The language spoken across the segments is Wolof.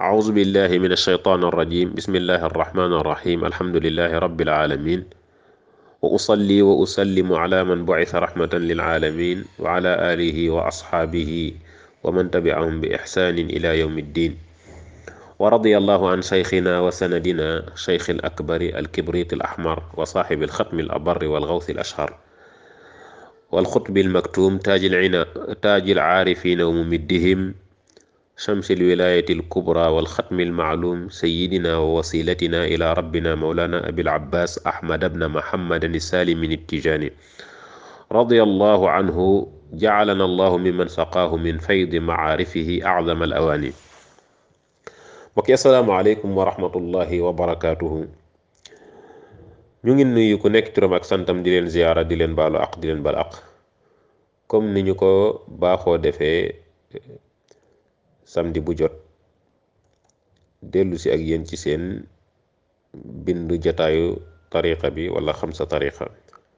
أعوذ بالله من الشيطان الرجيم بسم الله الرحمن الرحيم الحمد لله رب العالمين وأصلي وأسلم على من بعث رحمة للعالمين وعلى آله وأصحابه ومن تبعهم بإحسان إلى يوم الدين ورضي الله عن شيخنا وسندنا شيخ الأكبر الكبريت الأحمر وصاحب الختم الأبر والغوث الأشهر والخطب المكتوم تاج العنا تاج العارفين وممدهم شمس الولاية الكبرى والختم المعلوم سيدنا ووسيلتنا إلى ربنا مولانا أبي العباس أحمد بن محمد السالم من التجاني رضي الله عنه جعلنا الله ممن سقاه من فيض معارفه أعظم الأواني mbokki asalaamaaleykum wa rahmatullahi wa barakaatuhu ñu ngi nuyu ku nekk turam ak santam di leen ziyaara di leen baalu aq di leen bal aq comme ni ñu ko baaxoo defee samedi bu jot dellu si ak yéen ci seen bindu jataayu tariqa bi wala xam sa tariqa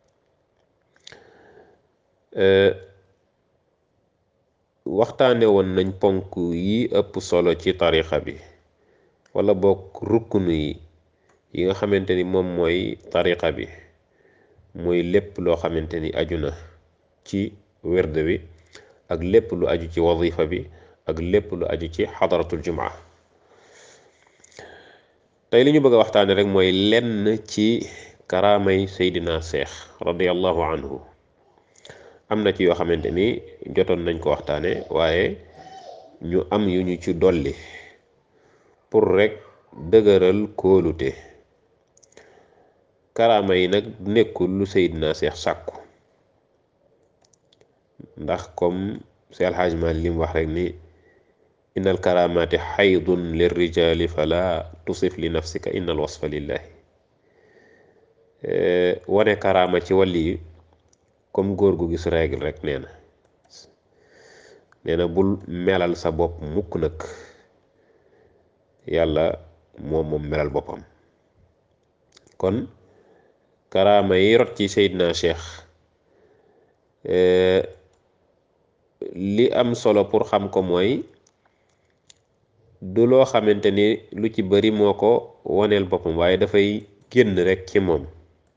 waxtaane woon nañ ponk yi ëpp solo ci tariqa bi wala bokk rukkunu yi yi nga xamante ni moom mooy tariqa bi muy lépp loo xamante ni aju na ci werd bi ak lépp lu aju ci wazifa bi ak lépp lu aju ci xadaratul jumaa tey li ñu bëgg a waxtaane rek mooy lenn ci karaamay seydina seex radiallahu anhu am na ci yoo xamante ni jotoon nañ ko waxtaane waaye ñu am yu ñu ci dolli pour rek dëgëral kóolute karaama yi nag nekkul lu seydina seex sàkku ndax comme si alxaaj maal lim wax rek ni innal karamaati xaydun lirrijali fala tusif li nafsika innal wasfa lillahi wane karaama ci wàll yi comme góor gu gis règle rek nee na nee na bul melal sa bopp mukk nag yàlla moom moom melal boppam kon karaama yi rot ci Seydina Cheikh li am solo pour xam ko mooy du loo xamante ni lu ci bari moo ko woneel boppam waaye dafay génn rek ci moom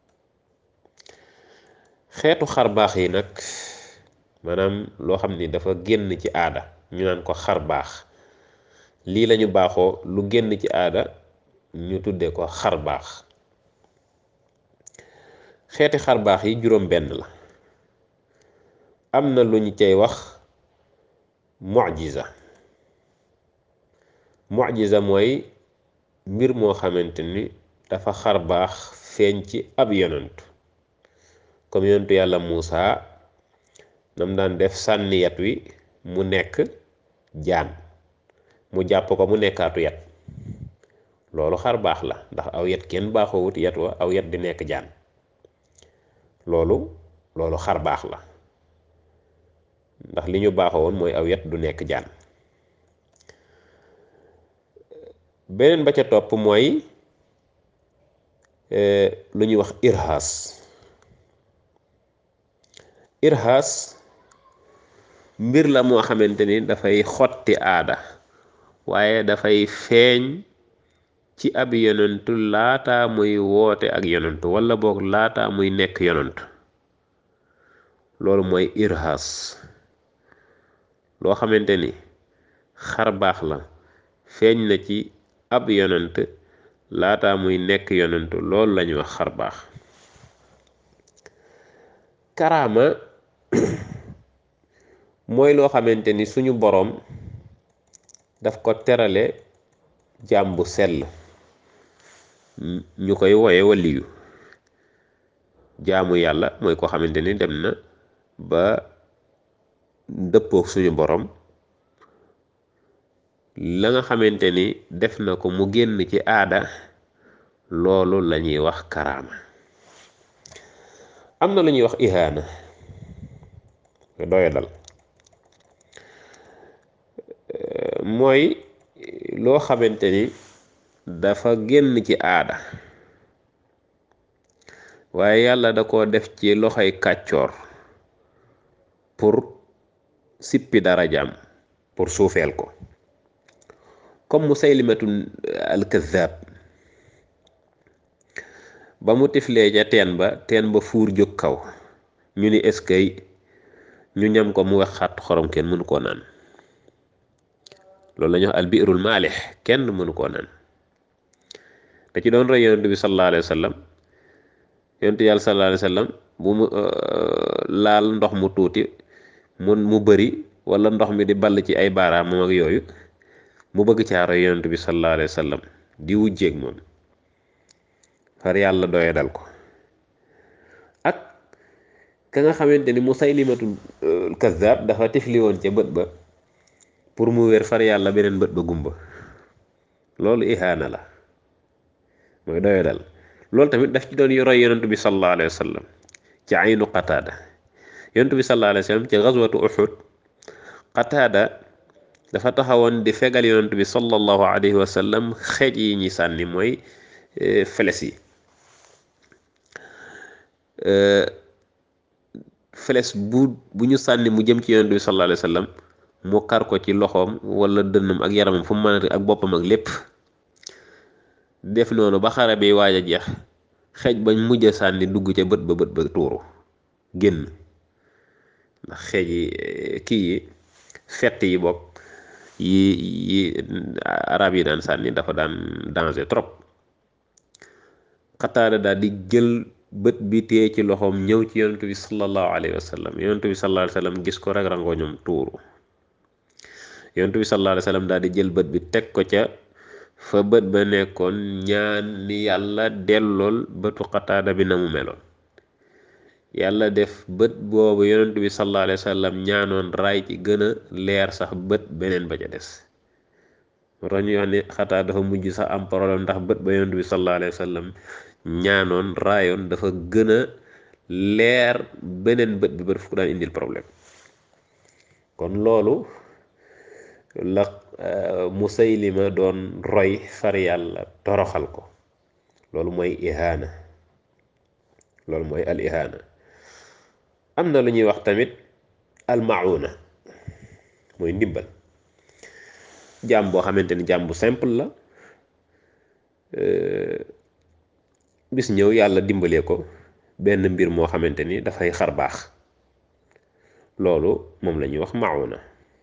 xeetu xar baax yi nag maanaam loo xam ni dafa génn ci aada ñu naan ko xar baax lii lañu baaxoo lu génn ci aada ñu tudde ko xar baax xeeti xar baax yi juróom benn la am na lu ñu cay wax mucjiza mucjiza mooy mbir moo xamante ni dafa xar baax feeñ ci ab yonantu comme yonantu yàlla Muusa nam daan def sànni yat wi mu nekk jaan mu jàpp ko mu nekkaatu yat loolu xar baax la ndax aw yat kenn baaxoo wut yat wa aw yat di nekk jaan loolu loolu xar baax la ndax li ñu baaxoo woon mooy aw yat du nekk jaan beneen ba ca topp mooy lu ñuy wax irhaas irhaas mbir la moo xamante ni dafay xotti aada waaye dafay feeñ ci ab yonentu laata muy woote ak yonentu wala boog laata muy nekk yonentu loolu mooy irhaas loo xamante ni xar baax la feeñ na ci ab yonent laata muy nekk yonentu loolu lañuy wax xar baax karaama mooy loo xamante ni suñu boroom daf ko terale jaam bu sell ñu koy woye waliyu jaamu yàlla mooy koo xamante ni dem na ba dëppook suñu boroom la nga xamante ni def na ko mu génn ci aada loolu lañuy wax karaama am na lu ñuy wax ihaana doya dal mooy loo xamante ni dafa génn ci aada waaye yàlla da ko def ci loxoy kàccoor pour sippi darajaam pour suufeel ko comme musaylimatu alkazab ba mu tiflee ca teen ba teen ba fuur jóg kaw ñu ni eskay ñu ñam ko mu wax xat xorom kenn mënu koo naan loolu la ñuy wax albirul maalix kenn mënu koo naan te ci doon roy yonent bi sallallahu alayhi wa sallam yonent yàlla sallallahu alayhi wa sallam bu mu laal ndox mu tuuti mun mu bëri wala ndox mi di ball ci ay baaraamam ak yooyu mu bëgg caa roy yonent bi sallallahu alayhi wa sallam di wujjeeg moom far yàlla doye dal ko ak ka nga xamante ni musaylimatul kazzab dafa tifli woon ca bët ba pour mu wér far yàlla beneen bët ba gumba loolu ihaana la mooy doye dal loolu tamit daf ci doon roy yonent bi sallallahu alayhi wa sallam ci aynu qataada yonent bi sallallahu alayhi wa sallam ci gazwatu uxud qataada dafa taxawoon di fegal yonent bi sallallahu alayhi wa sallam xeej yi ñi sànni mooy feles yi feles bu bu ñu sànni mu jëm ci yonent bi sallallahu alayhi wa sallam mu kar ko ci loxoom wala dënnam ak yaramam fu mu mën ak boppam ak lépp def noonu ba xare bi waaj a jeex xeej bañ mujj a sànni dugg ca bët ba bët ba tuuru génn ndax xeej yi kii yi fett yi bokk yi yi arab yi daan sànni dafa daan danger trop xataada daal di jël bët bi téye ci loxoom ñëw ci yonent bi sallallahu alayhi wa sallam yonent bi sallallahu alayhi wa sallam gis ko rek rangoo ñoom tuuru yonent bi sallallahu alayhi wa sallam daal di jël bët bi teg ko ca fa bët ba nekkoon ñaan ni yàlla dellool bëtu xataada bi na mu meloon yàlla def bët boobu yonent bi sallallahu alayhi wa sallam ñaanoon raay ci gën a leer sax bët beneen ba ca des moo tax ñuy wax ni xataa dafa mujj sax am problème ndax bët ba yonent bi sallallahu alayhi wa sallam ñaanoon raayoon dafa gën a leer beneen bët bi ba daf ko daan indil problème kon loolu la musaylima doon roy far yàlla toroxal ko loolu mooy ihaana loolu mooy al ihaana am na lu ñuy wax tamit al mauna mooy ndimbal jaam boo xamante ni jaam bu simple la bis ñëw yàlla dimbalee ko benn mbir moo xamante ni dafay xar baax loolu moom la ñuy wax mauna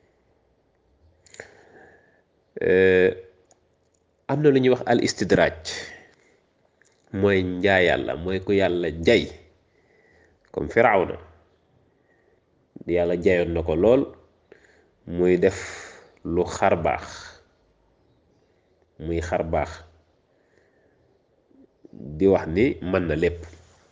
am na lu ñuy wax al istidraaj mooy njaa yàlla mooy ku yàlla jay comme firawna yàlla jayoon na ko lool muy def lu xar baax muy xar baax di wax ni mën na lépp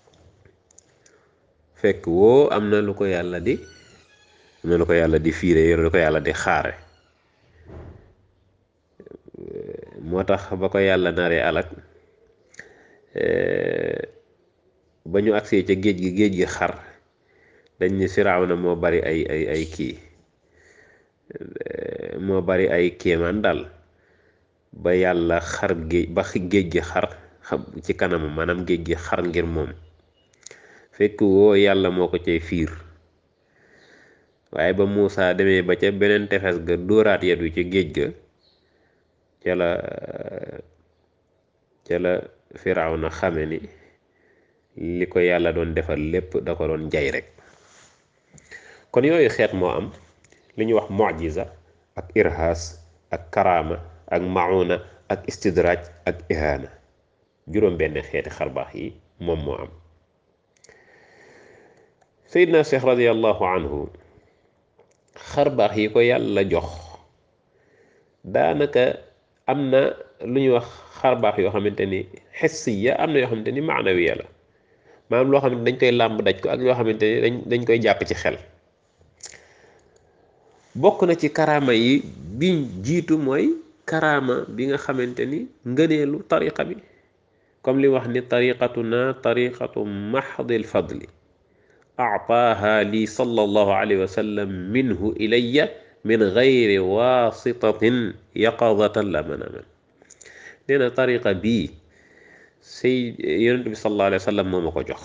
fekk woo am na lu ko yàlla di am na lu ko yàlla di fiire yor lu ko yàlla di xaare moo tax ba ko yàlla naree alak ba ñu agsee ca géej gi géej gi xar dañ ni Firawna moo bari ay ay ay kii moo bari ay kéemaan daal ba yàlla xar géej ba géej gi xar ci kanam maanaam géej gi xar ngir moom fekk woo yàlla moo ko cay fiir waaye ba Muusa demee ba ca beneen tefes ga dóoraat yet wi ci géej ga ca la ca la Firawna xame ni li ko yàlla doon defal lépp da ko doon jay rek kon yooyu xeet moo am li ñuy wax mujiza ak irhaas ak karaama ak mauna ak istidraaj ak ihaana juróom benn xeeti xarbaax yi moom moo am Seydina Cheikh radiallahu anhu xarbaax yi ko yàlla jox daanaka am na lu ñuy wax xarbaax yoo xamante ni xissiya am na yoo xamante ni maanawiya la maanaam loo xamante dañ koy làmb daj ko ak yoo xamante ni dañ dañ koy jàpp ci xel bokk na ci karaama yi bi jiitu mooy karaama bi nga xamante ni ngëneelu tariqa bi comme li wax ni tariqatuna tariqatu maxdil fadli aataaha lii sallallahu alayhi wa sallam minhu ilayya min gayri wasitatin yaqadatan la manaman nee na tariqa bii say yonent bi sallallahu alayhi wa sallam moo ma ko jox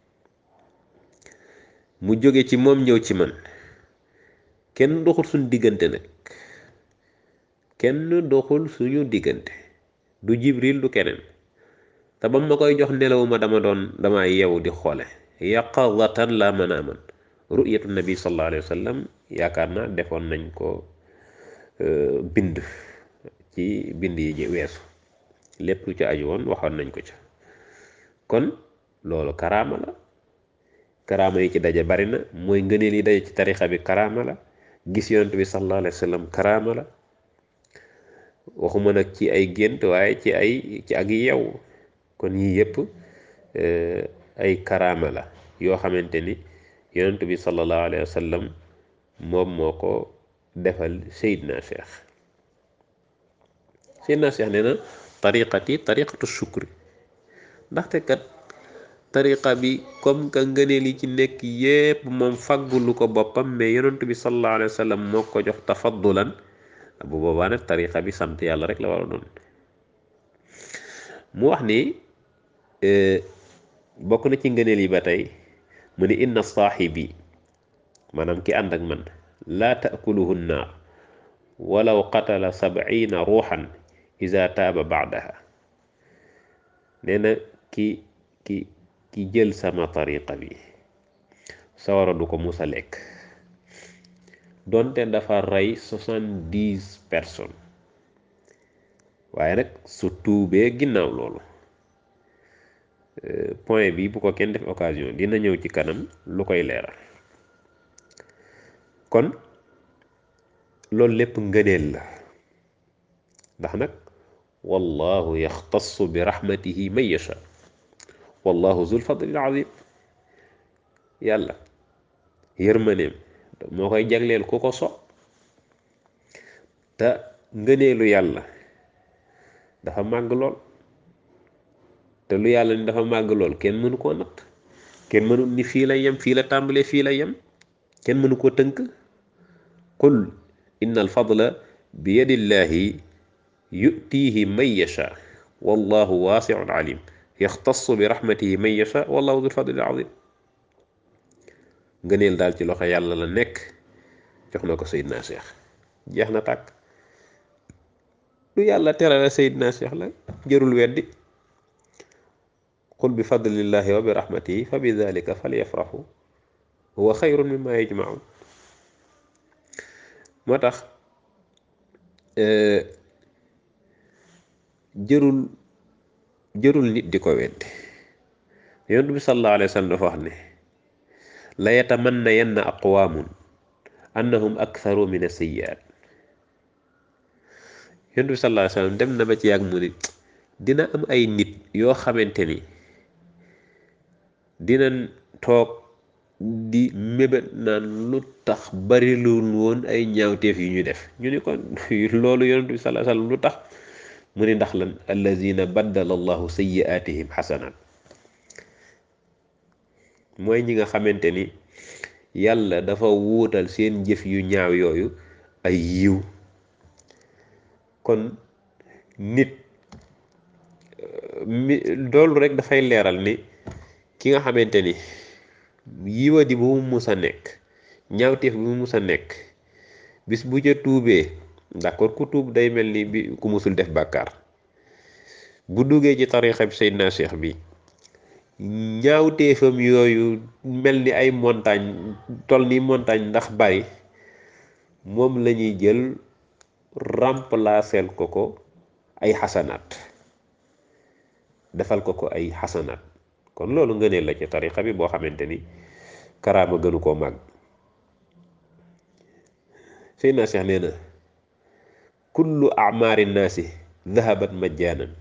mu jóge ci moom ñëw ci man kenn doxul suñ diggante nag kenn doxul suñu diggante du jibril du keneen te ba ma koy jox nelawuma dama doon dama yeewu di xoole yaqazatan la mën a aman ru'yatu nabi sallallahu alayhi wa sallam yaakaar naa defoon nañ ko bind ci bind yi weesu lépp lu ci aju woon waxoon nañ ko ca kon loolu karaama la karaama yi ci daje bari na mooy ngëneel yi daje ci tarixa bi karaama la gis yonent bi sallallahu alayhi wa sallam karaama la waxuma nag ci ay gént waaye ci ay ci ak yeew kon yii yëpp ay karaama la yoo xamante ni yonent bi sallallahu alayhi wa sallam moom moo ko defal Seydina Cheikh Seydina Cheikh nee na tariqati tariqatu shukri ndaxte kat tariqa bi comme que ngëneel yi ci nekk yépp moom faggulu ko boppam mais yonent bi sallallahu alayhi wa sallam moo ko jox tafaddulan bu boobaa nag tariqa bi sant yàlla rek la war a doon mu wax ni bokk na ci ngëneel yi ba tey mu ni inna saaxibi maanaam ki ànd ak man laa taakuluhu nnaar walaw qatala sabciina ruuxan ida taaba baadaha nee na ki ki ki jël sama tariqa bi sawara du ko musa lekk donte dafa rey soixante-dix personnes waaye nag su tuubee ginnaaw loolu point bi bu ko kenn def occasion dina ñëw ci kanam lu koy leeral kon loolu lépp ngëneel la ndax nag wallahu yaxtassu bi rahmatihi man yasha wallahu zul fadlil azim yàlla yërmaneem moo koy jagleel ku ko so te ngëneelu yàlla dafa màgg lool te lu yàlla ni dafa màgg lool kenn mënu koo natt kenn mënu ni fii la yem fii la tàmbalee fii la yem kenn mënu koo tënk qul inna alfadla bi yadillahi yutiihi man yasha wallahu waasiun alim yaxtassu bi rahmatihi man yasha wallahu dul fadlil azim ngëneel daal ci loxo yàlla la nekk jox na ko Seydina Cheikh jeex na tàkk lu yàlla terale Seydina Cheikh la jërul weddi qul bi fadlillahi wa bi rahmatihi fa bi dalika falyafraxu huwa xayrun mimma yajmaun moo tax jërul jërul nit di ko weddi yonent bi sallallahu alayhi wa sallam dafa wax ne la yatamanna yanna aqwaamun annahum aktharu min as-sayyi'at yonent bi sallallahu alayhi wa sallam dem na ba ci yàgg mu ni dina am ay nit yoo xamante ni dinañ toog di mébét naan lu tax bari lu woon ay ñaawteef yu ñu def ñu ni kon loolu yonent bi sallallahu alayhi wa sallam lu tax mu ni ndax lan allazina baddala allahu sayyi'atihim xasanat mooy ñi nga xamante ni yàlla dafa wuutal seen jëf yu ñaaw yooyu ay yiw kon nit mi loolu rek dafay leeral ni ki nga xamante ni yiwadi bu mu mus a nekk ñaawteef bu mu mus a nekk bis bu ca tuubee d'accord ku tuub day mel ni bi ku musul def bàkkaar bu duggee ci tarixa bi Seydina Cheikh bi ñaawteefam yooyu mel ni ay montagne tol ni montagne ndax bari moom la ñuy jël remplacer ko ko ay xasanaat defal ko ko ay xasanaat kon loolu ngëneel la ci tarixa bi boo xamante ni karaama gënu koo màgg Seydina Cheikh nee na kullu acmaari nnaasi dahabat majjaanan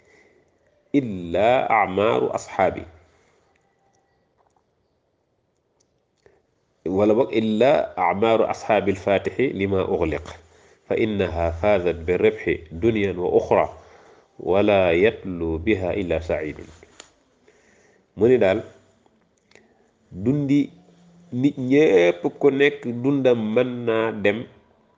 illa acmaaru asxaabi wala boog illa acmaaru asxaabi alfaatixi lima uxliq fa innaha faazat bi ribxi dunyan wa uxra wala yatlu biha illa sacidun mu ni daal dundi nit ñépp ku nekk dundam mën naa dem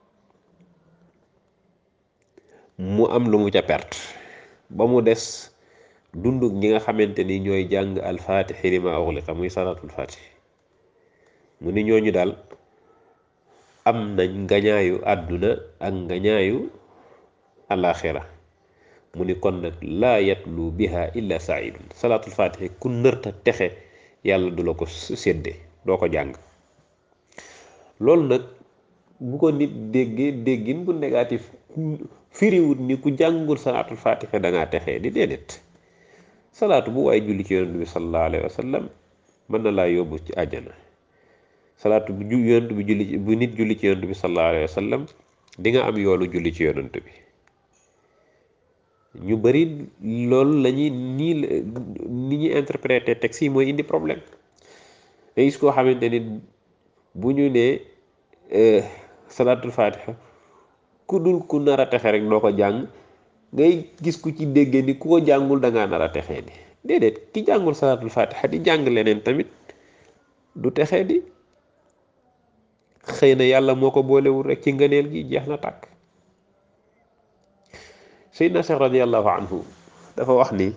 mu am lu mu ca perte ba mu des dunduk ñi nga xamante ni ñooy jàng alfaatixi lima uxliqa muy salaatul faatix mu ni ñooñu daal am nañ ngañaayu àdduna ak ngañaayu alaxira mu ni kon nag laa yatlu biha illa saidun salaatul fatihi ku nërta texe yàlla du la ko sédde doo ko jàng loolu nag bu ko nit déggee déggin bu négatif firiwut ni ku jàngul salaatul fatiha da ngaa texee di déedéet salaatu bu waaye julli ci yonent bi sallallahu alayhi wa sallam mën na laa yóbbu ci àjjana salaatu bu yonent bi julli bu nit julli ci yonent bi sallallahu alayhi wa sallam di nga am yoolu julli ci yonent bi ñu bari loolu la ñuy nii ni ñuy interpréter texte yi mooy indi problème te gis koo xamante ni bu ñu nee salaatul fatiha ku dul ku nar a texe rek doo ko jàng ngay gis ku ci déggee ni ku ko jàngul da ngaa nar a texee di déedéet ki jàngul salaatul fatiha di jàng leneen tamit du texee di xëy na yàlla moo ko boolewul rek ci ngëneel gi jeex na tàkk Seydina Cheikh radiallahu anhu dafa wax ni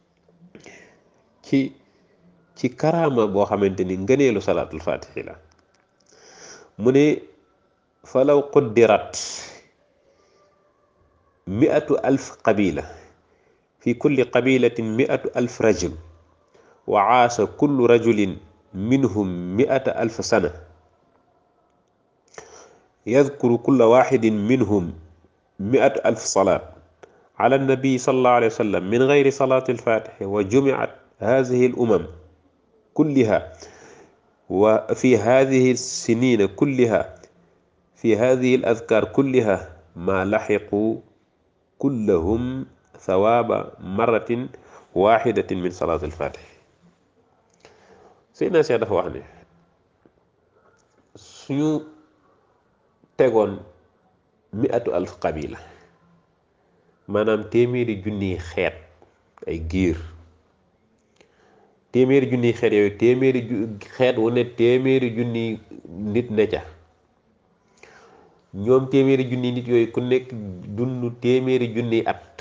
ci ci karaama boo xamante ni ngëneelu salaatul fatihi la mu ne falaw quddirat miatu alf qabila fi kulli qabilatin miatu alf rajul wa aasa kullu rajulin minhum miata alf sana yadkuru kulla waxidin minhum miatu alf salaat ala annabi sallallahu alayhi wa sallam min gayri salaati alfatihi wa jumiat hadihi al umam kulliha wa fi hadihi sinina kulliha fi hadihi al adkar kulliha ma laxiqu kullahum thawaaba maratin waxidatin min salaat alfatih Seydina Cheikh dafa wax ne suñu tegoon miatu alf qabila maanaam téeméeri junniy xeet ay giir téeméeri junniy xeet yooyu téeméeri xeet wu ne téeméeri junniy nit ne ca ñoom téeméeri junniy nit yooyu ku nekk dund téeméeri junniy at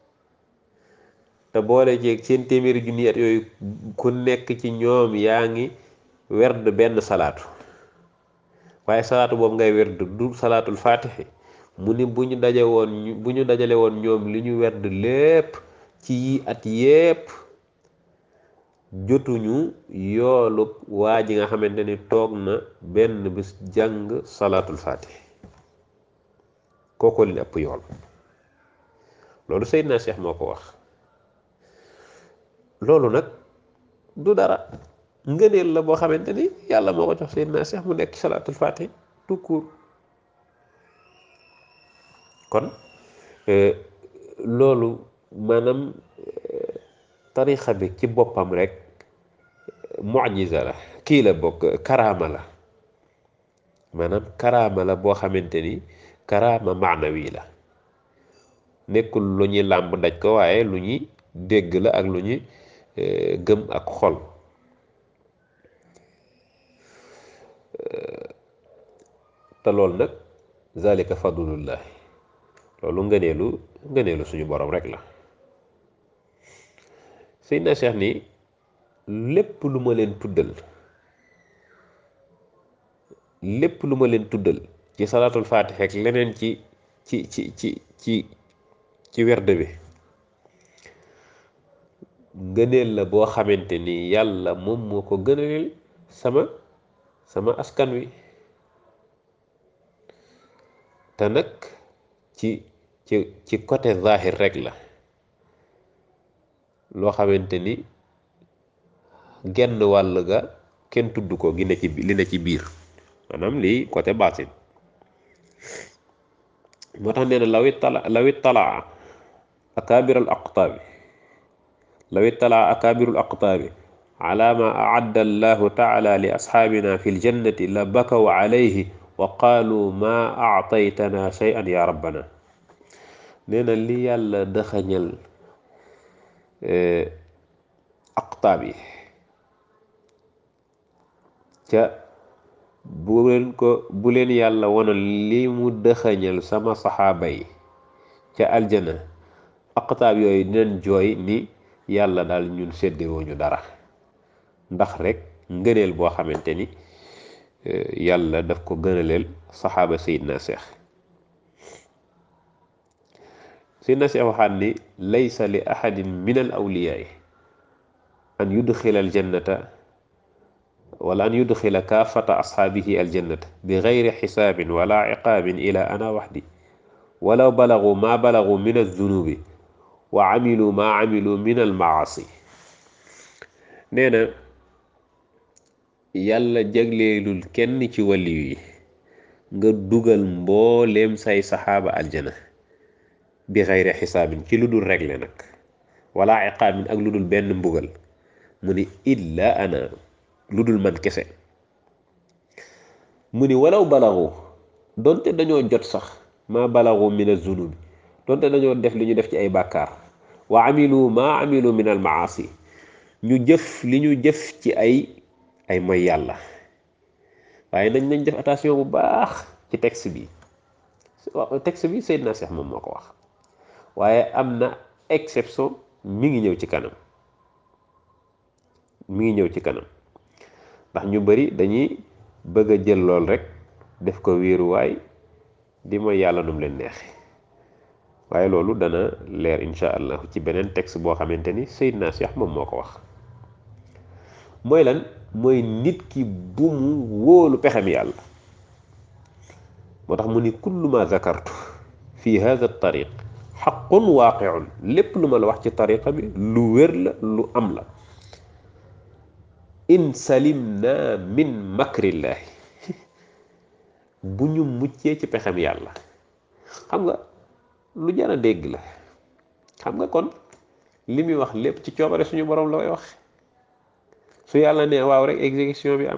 te boole jeeg seen téeméeri junniy at yooyu ku nekk ci ñoom yaa ngi werd benn salaatu waaye salaatu boobu ngay werd du salaatul faatixi mu ni bu ñu daje woon bu ñu dajale woon ñoom li ñu werd lépp ci yi at yépp jotuñu yoolub waa ji nga xamante ni toog na benn bis jàng salaatul faatih kooko leen ëpp yool loolu Seydina Cheikh moo ko wax loolu nag du dara ngëneel la boo xamante ni yàlla moo ko jox Seydina Cheikh mu nekk salaatul faatih tout court kon loolu maanaam tarixa bi ci boppam rek mujiza la kii la bokk karaama la maanaam karaama la boo xamante ni karaama maanawi la nekkul lu ñuy làmb daj ko waaye lu ñuy dégg la ak lu ñuy gëm ak xol te loolu nag zalika fadlullahi loolu ngëneelu ngëneelu suñu borom rek la Seydina Cheikh ni lépp lu ma leen tuddal lépp lu ma leen tuddal ci salaatul faatix ak leneen ci ci ci ci ci ci werd bi ngëneel la boo xamante ni yàlla moom moo ko gënaleel sama sama askan wi te nag ci ci ci côté zahir rek la loo xamante ni genn wàll ga kenn tudd ko gi ne ci li ne ci biir maanaam lii côté baatin moo tax nee na lawit tala lawit talaa akaabir al aqtaabi lawit talaa akaabiru al aqtaabi ala ma aadda allahu taala li asxaabina fi ljannati la bakaw alayhi wa qaalu ma aataytana shay'an ya rabbana nee na li yàlla dëxañal aqtaab yi ca bu leen ko bu leen yàlla wonoon li mu dëxañal sama saxaaba yi ca aljana aqtaab yooyu dinañ jooy ni yàlla daal ñun séddewuñu dara ndax rek ngëneel boo xamante ni yàlla daf ko gënaleel saxaaba sayidna seex Seydina Cheikh waxaat ni laysa li ahadin min al awliyaai an yudxila al jannata wala an yudxila kaafata ashaabihi al jannata bi gayri xisaabin wala iqaabin ila ana waxdi walaw balagu ma balagu min alzunubi wa amilu ma amilu min al maasi nee na yàlla jagleelul kenn ci waliyu yi nga dugal mbooleem say saxaaba aljana bi xayri xisaabin ci lu dul regle nag wala iqaabin ak lu dul benn mbugal mu ni illa ana lu dul man kese mu ni walaw balaxu donte dañoo jot sax ma balaxu min azunubi donte dañoo def li ñu def ci ay bàkkaar wa amilu ma amilu min al maasi ñu jëf li ñu jëf ci ay ay mooy yàlla waaye nañ nañ def attention bu baax ci texte bi texte bi Seydina Cheikh moom moo ko wax waaye am na exception mi ngi ñëw ci kanam mi ngi ñëw ci kanam ndax ñu bari dañuy bëgg a jël lool rek def ko wéeruwaay di mooy yàlla num leen neexe waaye loolu dana leer insha allah ci beneen texte boo xamante ni Seydina Cheikh moom moo ko wax mooy lan mooy nit ki bu mu wóolu pexem yàlla moo tax mu ni kullu ma zakartu fi hada tariq xaqun waaqiun lépp lu ma la wax ci tariqa bi lu wér la lu am la in salimna min makrillaahi bu ñu muccee ci pexem yàlla xam nga lu jar a dégg la xam nga kon li muy wax lépp ci coobare suñu borom la koy wax su yàlla ne waaw rek exécution bi am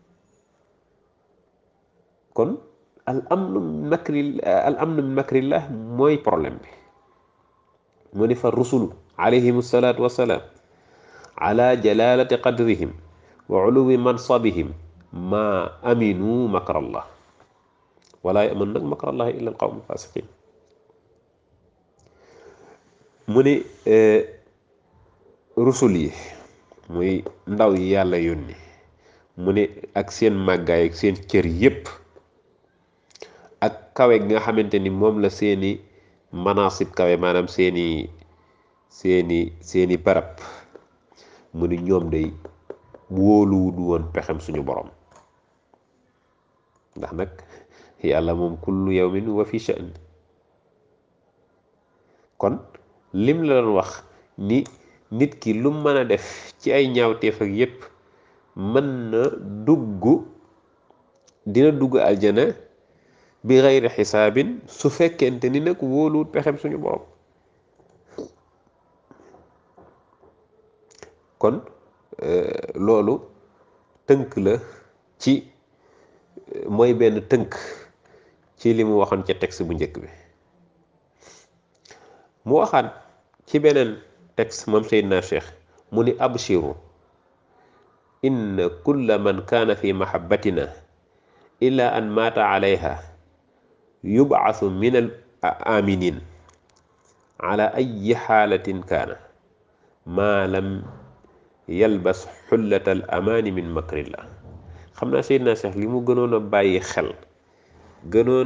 kon al amnu min makri al amnu min makrillah mooy problème bi mu ni fa rusulu alayhim salaatu wassalaam ala jalalati qadrihim wa uluwi mansabihim ma aminu makrallah wala yaman nag makrallah illa al qawmu fasiqin mu ni rusul yi muy ndaw yi yàlla yónni mu ni ak seen màggaay ak seen cër yépp ak kawe gi nga xamante ni moom la seeni manasib kawe maanaam seeni seeni seeni barab mu ni ñoom day wóoluwut woon pexem suñu borom ndax nag yàlla moom kullu yawmin wa fi sha'n kon lim la doon wax ni nit ki lu mën a def ci ay ñaawteef ak yépp mën na dugg dina dugg aljana bi xayri xisaabin su fekkente ni nag wóoluwut pexem suñu borom kon loolu tënk la ci mooy benn tënk ci li mu waxoon ca texte bu njëkk bi mu waxaat ci beneen texte moom Seydina Cheikh mu ni abshiru inna kulla man kaana fi mahabbatina illa an maata alayha yubcasu min al aminin ala ayi xaalatin kaana maa lam yalbas xullata al amaani min makrillah xam naa Seydina Cheikh li mu gënoon a bàyyi xel gënoon